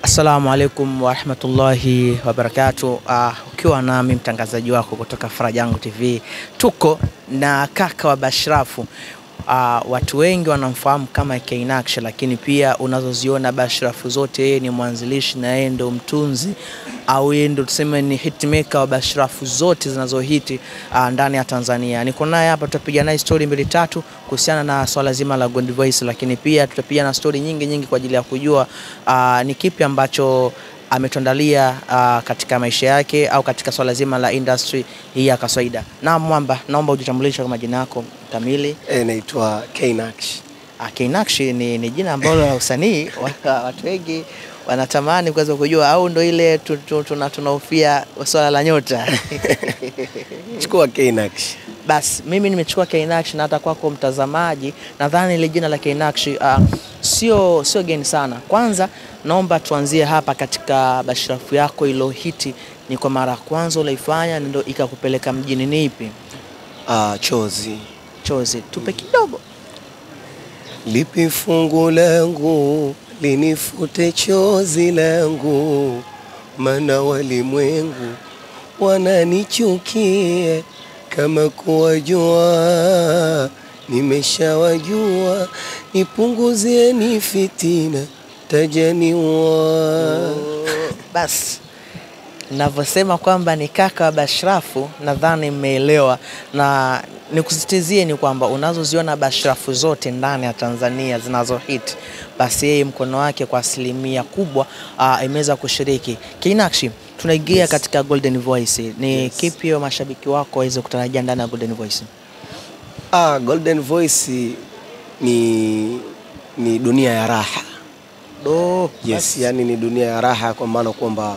Assalamu alaikum warahmatullahi wabarakatuh. Uh, ukiwa nami mtangazaji wako kutoka Farajangu TV, tuko na kaka wa Bashrafu. Uh, watu wengi wanamfahamu kama Knacksh, lakini pia unazoziona Bashrafu zote, yeye ni mwanzilishi na yeye ndo mtunzi au yeye ndo tuseme ni hitmaker wa Bashrafu zote zinazohiti uh, ndani ya Tanzania. Niko naye hapa, tutapiga naye story mbili tatu kuhusiana na swala zima la Gold Voice, lakini pia tutapiga na story nyingi nyingi kwa ajili ya kujua uh, ni kipi ambacho ametuandalia uh, katika maisha yake au katika swala zima la industry hii ya kawaida. Na Mwamba, naomba ujitambulishe kwa majina yako kamili. E, naitwa Knacksh. Uh, Knacksh ni, ni jina ambalo la usanii wa- watu wengi wanatamani kuweza kujua au ndo ile tu- tu- tuna- tunahofia swala la nyota Chukua Knacksh. Basi mimi nimechukua Knacksh na hata kwako mtazamaji, nadhani ile jina la Knacksh uh, sio sio geni sana. Kwanza naomba tuanzie hapa katika Bashrafu yako ilohiti, ni kwa mara ya kwanza uliifanya ndio ikakupeleka mjini, ni ipi? Ah, chozi Chozi, tupe kidogo. lipi fungu langu linifute chozi langu, mana walimwengu wananichukia kama kuwajua nimeshawajua, nipunguzieni fitina tajaniwa. Basi navyosema kwamba ni kaka wa Bashrafu, nadhani mmeelewa, na nikusisitizie ni kwamba unazoziona Bashrafu zote ndani ya Tanzania zinazohit, basi yeye mkono wake kwa asilimia kubwa uh, imeweza kushiriki. Knacksh, tunaingia Yes. katika Golden Voice, ni Yes. kipi hiyo mashabiki wako waweze kutarajia ndani ya Golden Voice? Ah, Golden Voice ni ni dunia ya raha. Do, Yes, yani ni dunia ya raha kwa maana kwamba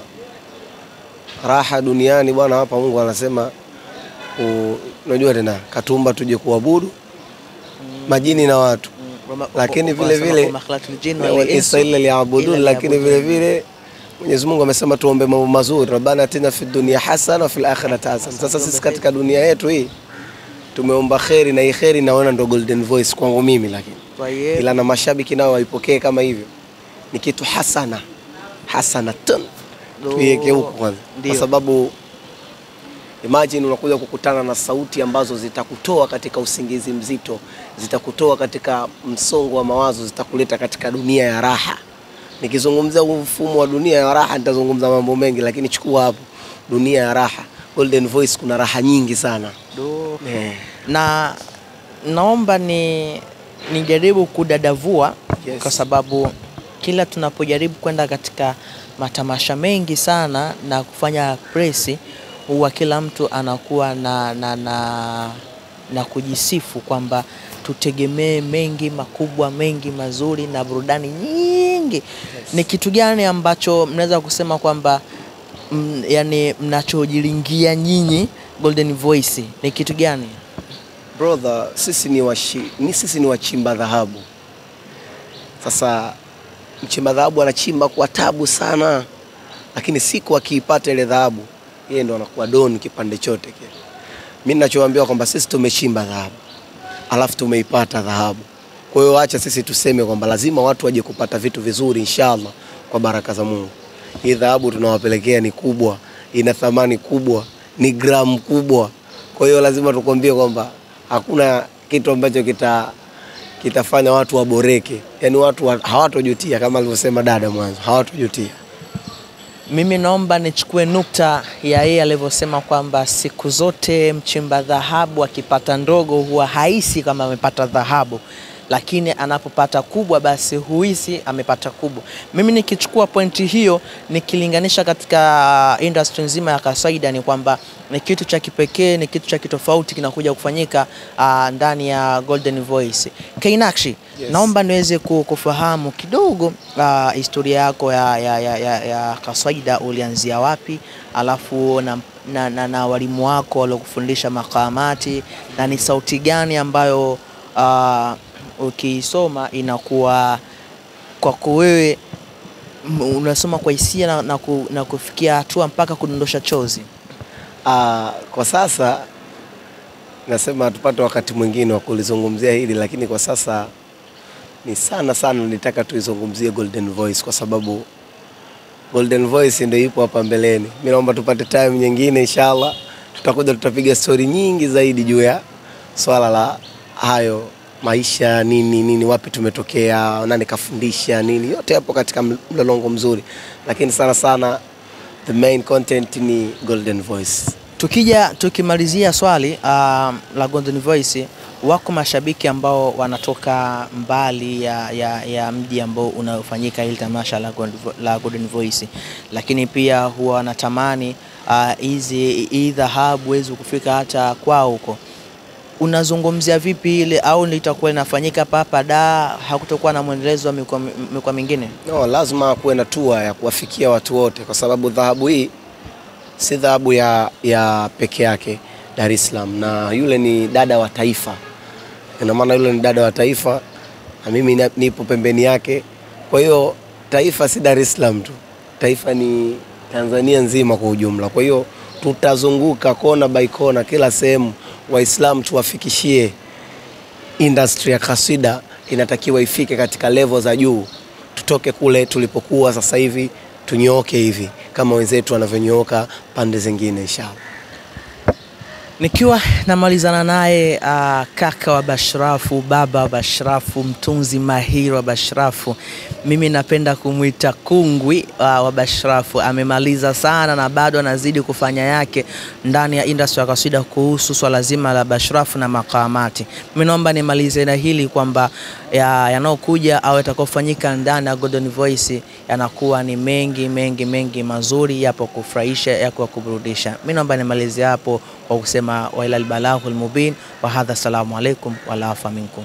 raha duniani bwana, hapa Mungu anasema u- unajua tena katumba tuje kuabudu majini na watu, lakini vile vile Israeli liabudun, lakini vile vile Mwenyezi Mungu amesema tuombe mambo mazuri, rabbana atina fid dunya hasana wa fil akhirati hasana. Sasa sisi katika dunia yetu hii tumeomba kheri na hii kheri naona ndo Golden Voice kwangu mimi, lakini ila na mashabiki nao waipokee kama hivyo, ni kitu hasana hasanatun, tuiweke huko kwanza, Ndio. kwa sababu imagine unakuja kukutana na sauti ambazo zitakutoa katika usingizi mzito, zitakutoa katika msongo wa mawazo, zitakuleta katika dunia ya raha. Nikizungumzia huu mfumo wa dunia ya raha nitazungumza mambo mengi, lakini chukua hapo dunia ya raha, Golden Voice, kuna raha nyingi sana Do. eh. na naomba ni nijaribu kudadavua Yes. kwa sababu kila tunapojaribu kwenda katika matamasha mengi sana na kufanya presi huwa kila mtu anakuwa na, na, na, na kujisifu kwamba tutegemee mengi makubwa mengi mazuri na burudani nyingi ni kitu gani ambacho mnaweza kusema kwamba mm, yani mnachojilingia nyinyi Golden Voice ni kitu gani? Brother, sisi ni, washi, ni sisi ni wachimba dhahabu. Sasa mchimba dhahabu anachimba kwa tabu sana, lakini siku akiipata ile dhahabu, yeye ndo anakuwa doni kipande chote kile. Mimi ninachowaambia kwamba sisi tumechimba dhahabu, alafu tumeipata dhahabu. Kwa hiyo acha sisi tuseme kwamba lazima watu waje kupata vitu vizuri inshallah, kwa baraka za Mungu. Hii dhahabu tunawapelekea ni kubwa, ina thamani kubwa, ni gramu kubwa. Kwa hiyo lazima tukwambie kwamba hakuna kitu ambacho kita kitafanya watu waboreke, yaani watu wa- hawatojutia kama alivyosema dada mwanzo, hawatojutia. Mimi naomba nichukue nukta ya yeye alivyosema kwamba siku zote mchimba dhahabu akipata ndogo huwa haisi kama amepata dhahabu, lakini anapopata kubwa basi huhisi amepata kubwa. Mimi nikichukua pointi hiyo nikilinganisha katika industry nzima ya kawaida, ni kwamba ni kitu cha kipekee, ni kitu cha kitofauti kinakuja kufanyika uh, ndani ya Golden Voice. Knacksh, Yes. naomba niweze ku- kufahamu kidogo uh, historia yako ya, ya, ya, ya, ya kaswaida ulianzia wapi, alafu na, na, na, na walimu wako waliokufundisha makamati na ni sauti gani ambayo uh, ukiisoma inakuwa kwako wewe m- unasoma kwa hisia na, na, ku, na kufikia hatua mpaka kudondosha chozi. Ah, kwa sasa nasema tupate wakati mwingine wa kulizungumzia hili, lakini kwa sasa ni sana sana nitaka tuizungumzie Golden Voice kwa sababu Golden Voice ndio ipo hapa mbeleni. Mimi naomba tupate time nyingine inshallah, tutakuja tutapiga stori nyingi zaidi juu ya swala la hayo maisha nini nini, wapi tumetokea, nani kafundisha nini, yote hapo katika mlolongo mzuri, lakini sana sana the main content ni Golden Voice. Tukija tukimalizia swali uh, la Golden Voice, wako mashabiki ambao wanatoka mbali ya, ya, ya mji ambao unaofanyika hili tamasha la, Golden Vo- la Golden Voice, lakini pia huwa wanatamani ah, hizi hii dhahabu wezi kufika hata kwao huko. Unazungumzia vipi ile au litakuwa linafanyika papa da, hakutokuwa na mwendelezo wa mikoa mikoa mingine? No, lazima kuwe na tua ya kuwafikia watu wote, kwa sababu dhahabu hii si dhahabu ya, ya peke yake Dar es Salaam, na yule ni dada wa taifa. Ina maana yule ni dada wa taifa na mimi na- nipo pembeni yake. Kwa hiyo taifa si Dar es Salaam tu, taifa ni Tanzania nzima kwa ujumla. Kwa hiyo tutazunguka kona by kona, kila sehemu Waislamu tuwafikishie industry ya kaswida inatakiwa ifike katika level za juu, tutoke kule tulipokuwa sasa hivi tunyooke hivi kama wenzetu wanavyonyooka pande zingine inshallah. Nikiwa namalizana naye uh, kaka wa Bashrafu, baba wa Bashrafu, mtunzi mahiri wa Bashrafu, mimi napenda kumwita kungwi uh, wa Bashrafu. Amemaliza sana na bado anazidi kufanya yake ndani ya industry ya kaswida kuhusu swala zima la Bashrafu na makamati. Mimi naomba nimalize na hili kwamba ya- yanayokuja au yatakayofanyika ndani ya Golden Voice yanakuwa ni mengi mengi mengi mazuri, yapo kufurahisha, yapo kuburudisha. Mimi naomba nimalize hapo kwa kusema wa ilal balagul mubin wa hadha, assalamu alaikum wala afa minkum.